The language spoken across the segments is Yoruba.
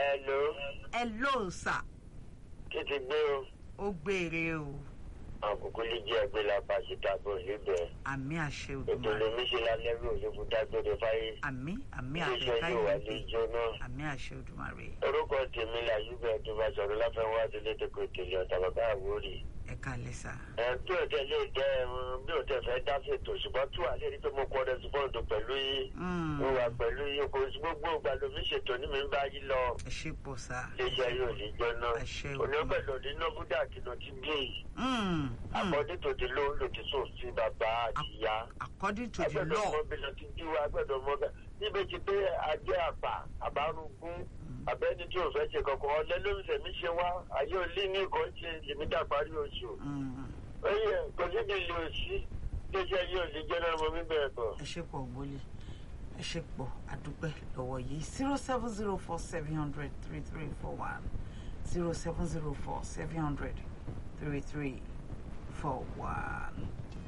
Hello, ẹ ló sà kí ti gbé o? ó gbére o Àkókò lè jẹ́ ẹgbẹ́ lápá síta bọ̀ níbẹ̀. àmì àṣẹ Ètò Olódùmarè lèmi ṣe lálẹ́ rí òṣèlú dágbére fáyé. àmì àmì Iléeṣẹ́ àṣẹ yóò wá lè káyọ̀dé jóná. àmì àṣẹ Olódùmarè Orúkọ tèmi là Yúbẹ̀ tó bá sọ̀rọ̀ láfẹ́wá délé tó kò tèlé ọ̀tà bàbá àwórì. ẹ kálẹ́ sà Ẹ bí ò tẹ lè dẹ ẹ̀rùn bí ò tẹ fẹ́ dá fètò ṣùgbọ́n tú àlẹ́ rí pé mo kọ́ rẹ́sípọ́ǹdù pẹ̀lú yìí. Mm, Mo wà pẹ̀lú yìí kò sí gbogbo ìgbà lómi ṣètò ní mi ń bá yí lọ. ẹ ṣe pọ̀ sà Iléeṣẹ́ yóò lè jóná. Àṣẹ o. Onígbẹ̀lò ní Nọ́búdà kìnnà ti bí yìí. Mm, mm. Àkọ́dé tòdì ló ń lòdì sófin bàbá àti ìyá. according to the agbẹ́dọ̀ law mọ bílọ ti bí wa agbẹ́dọ̀ mọ bẹ níbi tí pé ajé àpà àbárùngún abẹ́ni tí ò fẹ́ ṣe kankan ọ̀lẹ́ ló ń fẹ̀mí ṣe wá ayé òlí ní nǹkan ṣe lèmítà parí oṣù Mm, oyè kò síbi ilé òsì iléeṣẹ́ yóò lè jẹ́ náà mọ mí bẹ̀rẹ̀ bọ̀. ẹ ṣe pọ̀ gbólé ẹ ṣe pọ̀ àdúpẹ́ lọ́wọ́ yìí zero seven zero four seven hundred three three four one zero seven zero four seven hundred three three four one.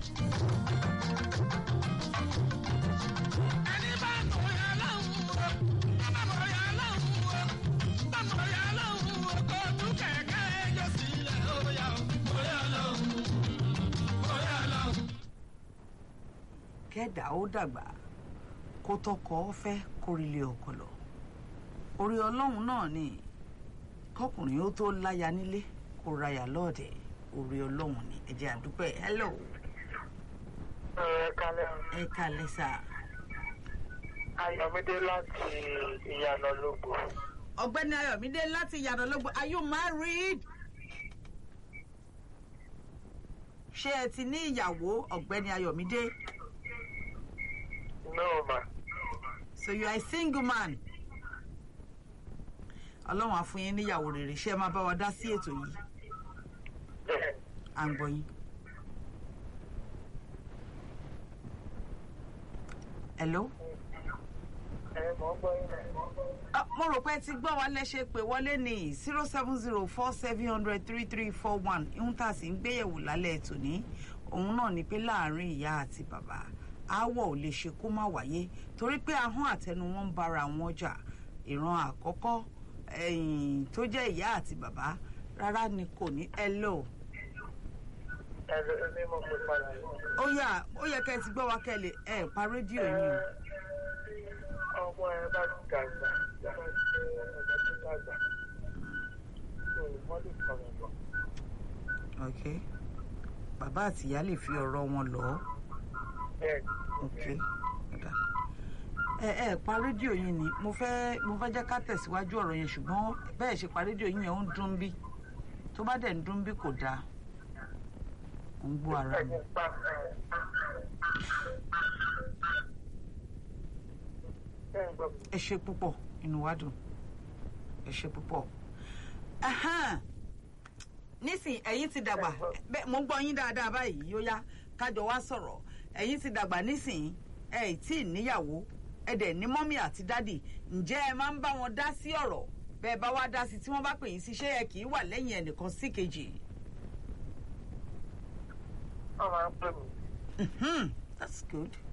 ẹni bá mọ̀ ya lọ́hùn o bá mọ̀ ya lọ́hùn o bá mọ̀ ya lọ́hùn o kò tú kẹ̀kẹ́ ẹjọ́ sílẹ̀ ó yà ó mọ̀ ya lọ́hùn mọ̀ ya lọ́hùn. kẹ́dà ó dàgbà kó tọkọ fẹ́ kórìlé ọkọ lọ orí ọlọ́run náà ni kọkùnrin ó tó láya nílé kó ráyà lọ́ọ̀dẹ̀ orí ọlọ́run ni ẹ jẹ́ àdúpẹ́ hello ẹ kálẹ̀ ẹ kálẹ́ sà ayọ̀mídé láti ìyànà lógo ọ̀gbẹ́ni ayọ̀mídé láti yàrá lọ́gbọ̀n are you married? ṣé ẹ ti ní ìyàwó ọ̀gbẹ́ni ayọ̀mídé náà mà so you are a single man ọlọ́run á fún yín níyàwó rere ṣé ẹ máa bá wa dá sí ètò yìí bẹ́ẹ̀ à ń gbọ́ yín. hello. ẹ mọ̀ ń gbọ́ yín náà. Ah, mo rò pé ẹ ti gbọ́ wa lẹ́sẹ̀ pé wọlé ní zero seven zero four seven hundred three three four one ihun tá a sì ń gbéyẹ̀wò lálẹ́ ètò ní òun náà ni pé láàárín ìyá àti bàbá aáwọ̀ ò lè ṣe kó má wáyé torí pé ahọ́n àtẹnu wọn ń bára wọn jà ìran àkọ́kọ́ ẹ̀yìn tó jẹ́ ìyá àti bàbá rárá ni kò ní hello ẹ ló ní mo pè padà yìí. ó yà ó yẹ kẹ́ ẹ ti gbọ́ wa kẹ́ ẹ lè ẹ pa rédíò yín o ọmọ ẹ bá ti dàgbà bá ti ọmọ tó dàgbà tó wọ́n lè kọ̀rọ̀ bọ̀. ok bàbá àti ìyá lè fi ọ̀rọ̀ wọn lọ ọ́. bẹ́ẹ̀ ok ọ̀dà ẹ ẹ pa rédíò yín ni mo fẹ́ mo fẹ́ jẹ́ ká tẹ̀síwájú ọ̀rọ̀ yẹn ṣùgbọ́n bẹ́ẹ̀ ṣe pa rédíò yín yẹn ó ń dún bí tó bá dẹ̀ ń dún bí kò dáa ó ń gbọ́ ara mi. ẹni pa ẹ ń gbọ́ mi. ẹ ṣe púpọ̀ inú wa dùn ẹ ṣe púpọ̀ Ahan. nísìn ẹ̀yin ti dàgbà bẹ́ẹ̀ mo ń gbọ́ yín dáadáa báyìí yóò yá kájọ wá sọ̀rọ̀ ẹ̀yin ti dàgbà nísìn ẹ ì tí ì níyàwó ẹ dẹ̀ ní mọ́mí àti dádì ǹjẹ́ ẹ máa ń bá wọn dá sí ọ̀rọ̀ bẹ́ẹ̀ bá wá dá sí tí wọ́n bá pè yín sí ṣé ẹ kì í wà lẹ́yìn ẹnìkan sí kejì. wọ́n máa ń pè mí. Mhm. that's good